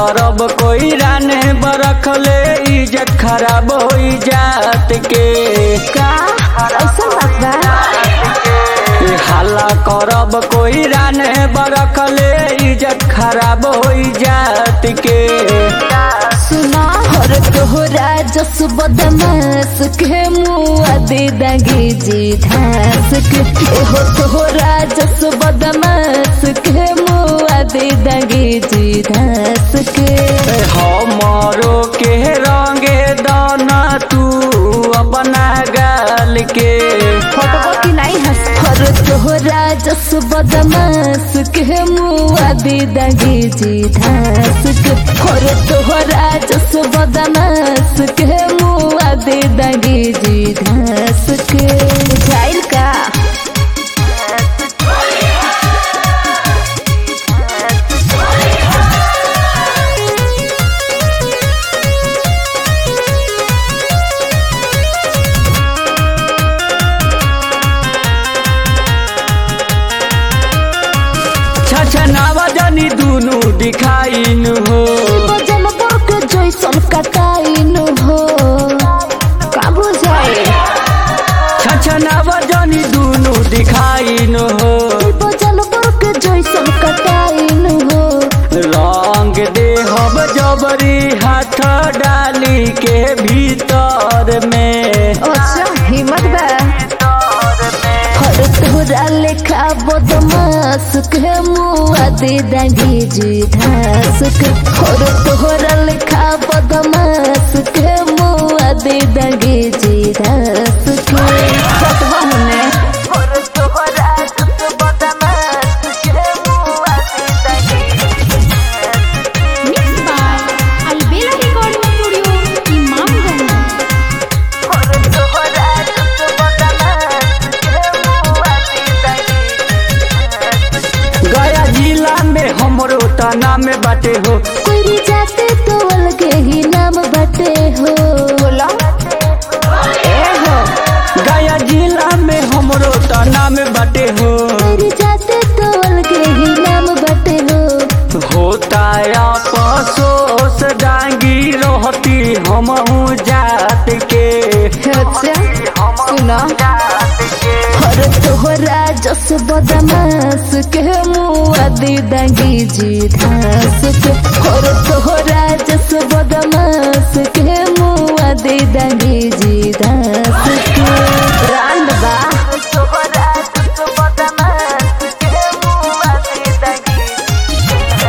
करब कोई राने बरखले इज्जत खराब हो जात के का ऐसा बात बा ए हल्ला करब कोई राने बरखले इज्जत खराब हो जात के सुना हर तोहरा जस बदमाश के मुआ दे दगे जी धास के एहो तोहरा जस बदमाश के मुआ दे दगे जी धास के ए हमरो के रंगे दाना तू अपना गाल के फटबो की नहीं हंस हर तोहरा जस बदमाश के मुआ दे दगे जी धास के हर तोहरा जस बदमाश के मुआ दे दगे जी धास के जाइल का छछनावा जानी दुनु दिखाइन हो बजन बक जैसन कटाइन हो का बुझाए छछनावा जानी दुनु दिखाइन हो बजन बक जैसन कटाइन हो रंग देहब जबरी हाथ डाली के भीतर में अच्छा हिम्मत बा हर तोरा लेखा बदमाश के मुआ दे दगे जी धास के हर तोहरा लेखा बदमाश के मुआ दे दगे जी धास के फटवा होने हर तोहरा बदमाश के मुआ दे दगे Mixed by Albera Recording Studio, Imamganj. गया जिला में हमरो तना में बाटे हो कोई भी जाते तो अलगे ही नाम बटे हो बोला ए हो गया जिला में हमरो तना में बाटे हो कोई भी जाते तो अलगे ही नाम बटे हो होता अफसोस डांगी रहती हमहू जात के अच्छा सुना हर तोहरा जस बदमाश के मुआ दे दगी जी धास के हर तोहरा जस बदमाश के मुआ दे दगी जी धास के रांड बा तोहरा जस बदमाश के मुआ दे दगी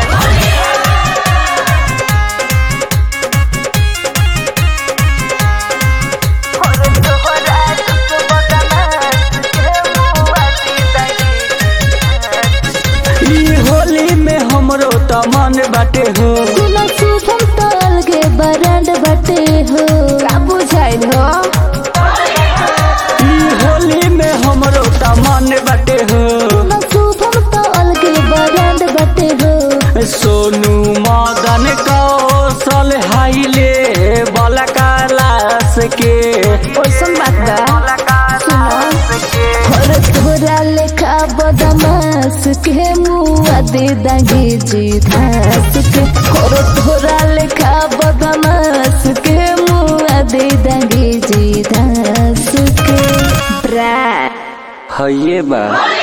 ई होली में हमरो त मन बाटे हो गुना शुभम तो अलगे बरांड बटे हो का बुझाइल हो ई होली में हमरो त मन बाटे हो गुना शुभम तो अलगे बरांड बटे हो सोनू मदन कौशल हाइले बलकालास के ओइसन बात बा सुनो हर तोरा लेखा बदमाश के मुआ दे दगे जी धास के हर तोरा लेखा बदमाश के मुआ दे दगे जी धास के ब्रा हइए बा